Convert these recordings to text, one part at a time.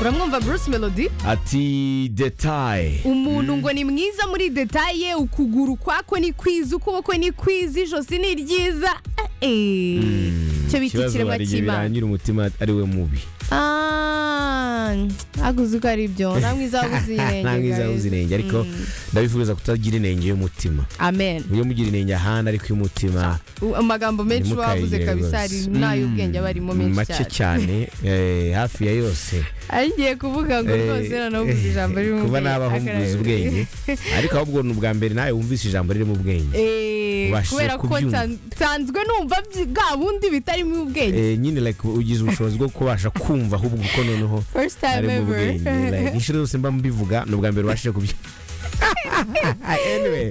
uramwumva bruce melody ati detaye umuntu ngo ni mwiza muri detaye ukuguru kwako ni kwiza ukuboko ni kwiza ijosi ni ryiza eh, eh. icyo bita ikibazo ikiremwa hari igihe cy'imana birangira umutima ari we mubi Ah, aguze uko ari byo nta mwiza wabuze inenge nta mwiza wabuze inenge ariko ndabifuza kutagira inenge y'umutima amen iyo mugira inenge ahandi ariko y'umutima U- amagambo menshi uba wavuze ntimukayigire kabisa hari rwose. n'ay'ubwenge aba arimo menshi make cyane cyane eh, hafi ya yose ari ngiye kuvuga ngo Eh, rwose nanavuze ijambo ririmo kuba ubwenge, nabahumbuza akarabyo. ubwenge ariko ahubwo ni ubwa mbere nawe wumvise ijambo ririmo ubwenge Eh, Ubashije kubera ko kubyumva. nsan- nsanzwe numva byi- bwa bundi bitarimo ubwenge Eh, nyine like ugize ubushobozi bwo kubasha kumva ahubwo ko noneho first time harimo ever ubwenge Like, inshuro zose mba mbivuga ni ubwa mbere ubashije kubyo Anyway,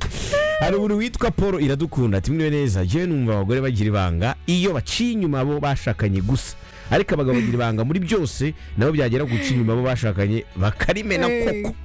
hari umuntu witwa paul iradukunda ati mwiwe neza yewe numva abagore bagira ibanga iyo baciye inyuma abo bashakanye gusa ariko abagabo bagira ibanga muri byose nabo byagera guca inyuma abo bashakanye bakarimena Eh, koko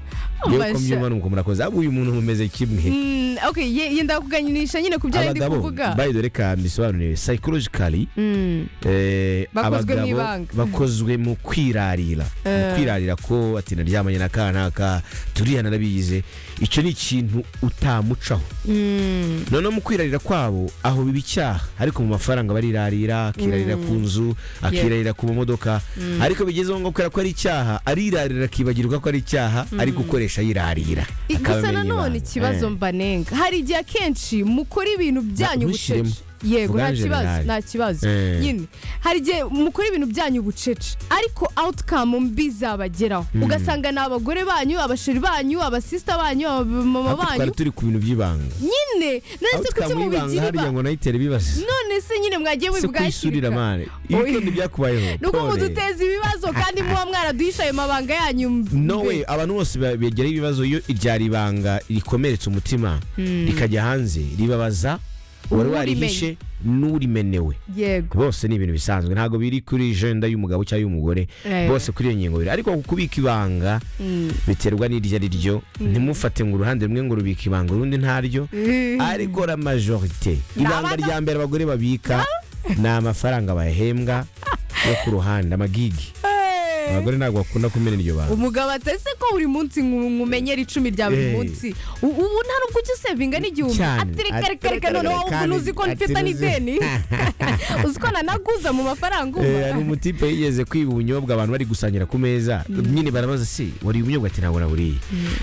yewe ko amasha. mbyumva ni uko murakoze ahubwo uyu muntu mumeze kimwe Mm, okay ye- yenda kuganisha nyine ku byo yari ndi abagabo kuvuga by the way reka mbisobanurire psychologically Mm, eh, Bakozwe abagabo n'ibanga. bakozwe mu kwirarira mu Eh. kwirarira ko ati naryamanye na ka naka turiya narabigize icyo ni ikintu utamucaho mm, noneho mu kwirarira kwabo aho biba icyaha ariko mu mafaranga barirarira akirarira ku nzu akirarira ku mamodoka ariko bigezeho ngo kubera ko ari icyaha arirarira akibagirwa ko ari icyaha ari gukoresha yirarira i- Akaba gusa amenya nanone ibanga. ikibazo Eh. mbanenga hari igihe akenshi mukora ibintu byanyu ntushyiremo. bucece yego nta Uganje kibazo nabi. nta kibazo Eh. nyine hari igihe mukora ibintu byanyu bucece ariko outcome mbi zabageraho ugasanga ni abagore banyu abasheri banyu abasista banyu abamama Ariko twari banyu turi ku bintu by'ibanga nyine aho nanditse ku cyo tukamwibanga mubigira hariya ibanga ngo nayitere bibasize none se nyine mwagiye se kwisurira mubwakirika mane ibikendi byakubayeho nuko Pole. muduteza ibibazo kandi muba mwaraduhishaye amabanga yanyu mbe. no way abantu bose ba- begera ibibazo iyo ryari ibanga rikomeretse umutima rikajya hanze ribabaza uwari Uwurimenye. warihishe n'urimenewe yego bose ni ibintu bisanzwe ntabwo biri kuri jenda y'umugabo cyangwa y'umugore Eh. bose kuri iyo ngingo biri ariko kubika ibanga biterwa n'iryo ari ryo ntimufate ngo uruhande rumwe ngo rubika ibanga urundi ntaryo ariko la majorite ibanga abana- rya mbere abagore babika ni amafaranga bahembwa yo ku ruhande amagigi Eh, abagore ntabwo bakunda kumena iryo banga umugabo atese ko buri munsi nkumenyera icumi rya buri Eh. munsi U- ubu nta nubwo ujya usevinga n'igihumbi Cyane. aterekareka noneho Kandi- ubu uzi ko mfite ati- n'ideni uzi ko nanaguza mu mafaranga Eh, hari ubu umutipe yigeze kwiba ubunyobwa abantu bari gusangira ku meza nyine barabaza se wari ubunyobwa ati ntabwo naburiye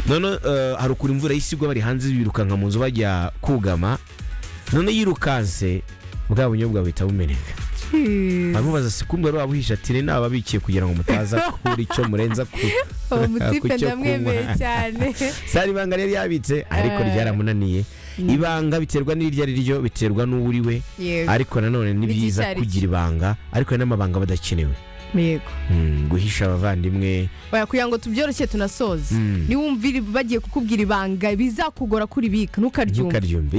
none hari ukuntu imvura y'isigwa bari hanze birukanka mu nzu bajya kugama none yirukanse bwa bunyobwa buhita bumeneka Hmm. bamubaza se kumbe wari wabuhisha ati "Ni nababikiye kugira ngo mutaza kuri icyo murenza ku uwo mutipe ku cyo ndamwemeye kunywa." cyane sari ibanga yari yabitse ariko Eh. ryaramunaniye ibanga biterwa n'iryo ari ryo biterwa n'uwuri we yego ariko nanone ni N'igicari byiza cye. kugira ibanga ariko hari n'amabanga badakenewe yego Mm, guhisha abavandimwe Oya, kugira ngo tubyoroshye tunasoze Mm. niwumvire bagiye kukubwira ibanga bizakugora kuribika ntukaryumva ntukaryumve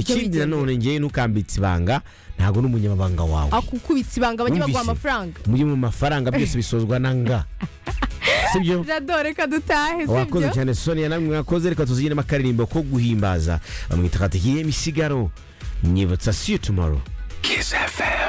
Ibyo ikindi bigenda. nanone ngewe ntukambitse ibanga ntabwo ni umunyamabanga wawe akukubitse ibanga bajye baguha Wumvise? amafaranga muri mu mafaranga byose bisozwa na nga sibyo radore reka dutahe wakoze sibyo cyane sonia namwe mwakoze reka tuzigire n'akaririmbo ko guhimbaza bamwita katikiye misigaro nyibutsa see you tomorrow Kiss FM.